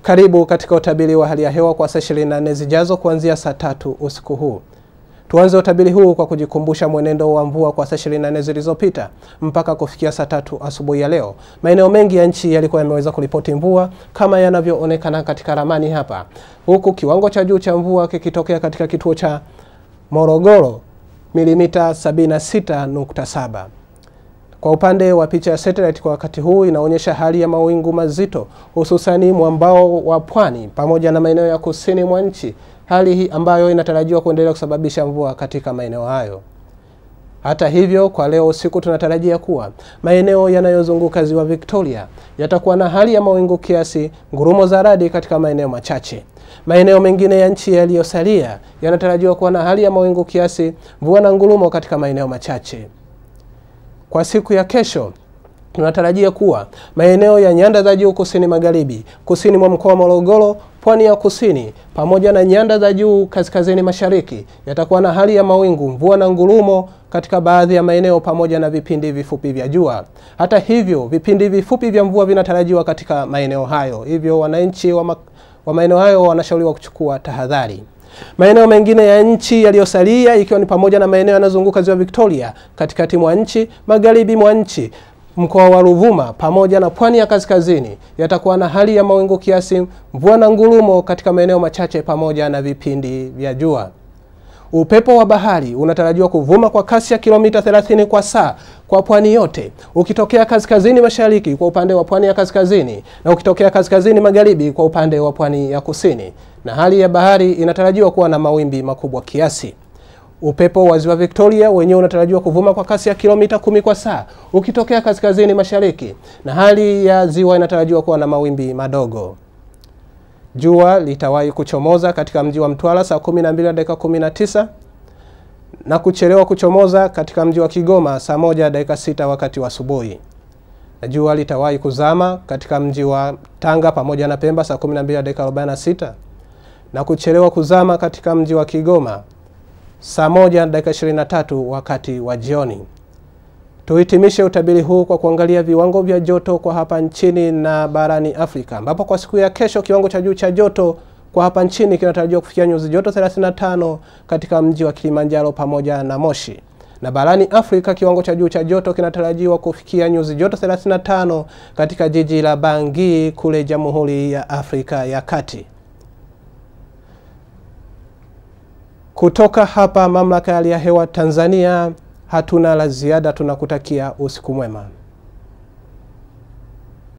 Karibu katika utabiri wa hali ya hewa kwa saa 24 zijazo kuanzia saa tatu usiku huu. Tuanze utabiri huu kwa kujikumbusha mwenendo wa mvua kwa saa 24 zilizopita mpaka kufikia saa tatu asubuhi ya leo. Maeneo mengi ya nchi yalikuwa yameweza kuripoti mvua kama yanavyoonekana katika ramani hapa, huku kiwango cha juu cha mvua kikitokea katika kituo cha Morogoro milimita 76.7. Kwa upande wa picha ya satellite kwa wakati huu inaonyesha hali ya mawingu mazito hususani mwambao wa pwani pamoja na maeneo ya kusini mwa nchi, hali hii ambayo inatarajiwa kuendelea kusababisha mvua katika maeneo hayo. Hata hivyo, kwa leo usiku tunatarajia kuwa maeneo yanayozunguka ziwa Victoria yatakuwa na hali ya mawingu kiasi, ngurumo za radi katika maeneo machache. Maeneo mengine ya nchi yaliyosalia yanatarajiwa kuwa na hali ya mawingu kiasi, mvua na ngurumo katika maeneo machache. Kwa siku ya kesho tunatarajia kuwa maeneo ya nyanda za juu kusini magharibi, kusini mwa mkoa wa Morogoro, pwani ya kusini pamoja na nyanda za juu kaskazini mashariki yatakuwa na hali ya mawingu, mvua na ngurumo katika baadhi ya maeneo pamoja na vipindi vifupi vya jua. Hata hivyo, vipindi vifupi vya mvua vinatarajiwa katika maeneo hayo, hivyo wananchi wa, ma wa maeneo hayo wanashauriwa kuchukua tahadhari. Maeneo mengine ya nchi yaliyosalia ikiwa ni pamoja na maeneo yanayozunguka ziwa Victoria, katikati mwa nchi, magharibi mwa nchi, mkoa wa Ruvuma pamoja na pwani ya kaskazini yatakuwa na hali ya mawingu kiasi, mvua na ngurumo katika maeneo machache pamoja na vipindi vya jua. Upepo wa bahari unatarajiwa kuvuma kwa kasi ya kilomita 30 kwa saa kwa pwani yote, ukitokea kaskazini mashariki kwa upande wa pwani ya kaskazini na ukitokea kaskazini magharibi kwa upande wa pwani ya kusini, na hali ya bahari inatarajiwa kuwa na mawimbi makubwa kiasi. Upepo wa ziwa Victoria wenyewe unatarajiwa kuvuma kwa kasi ya kilomita kumi kwa saa ukitokea kaskazini mashariki, na hali ya ziwa inatarajiwa kuwa na mawimbi madogo. Jua litawahi kuchomoza katika mji wa Mtwara saa 12 na dakika 19 na kuchelewa kuchomoza katika mji wa Kigoma saa moja dakika sita wakati wa asubuhi, na jua litawahi kuzama katika mji wa Tanga pamoja na Pemba saa 12 dakika 46 na kuchelewa kuzama katika mji wa Kigoma saa moja dakika 23 wakati wa jioni. Tuhitimishe utabiri huu kwa kuangalia viwango vya joto kwa hapa nchini na barani Afrika, ambapo kwa siku ya kesho kiwango cha juu cha joto kwa hapa nchini kinatarajiwa kufikia nyuzi joto 35 katika mji wa Kilimanjaro pamoja na Moshi, na barani Afrika kiwango cha juu cha joto kinatarajiwa kufikia nyuzi joto 35 katika jiji la Bangui kule Jamhuri ya Afrika ya Kati. Kutoka hapa Mamlaka ya Hali ya Hewa Tanzania hatuna la ziada, tunakutakia usiku mwema.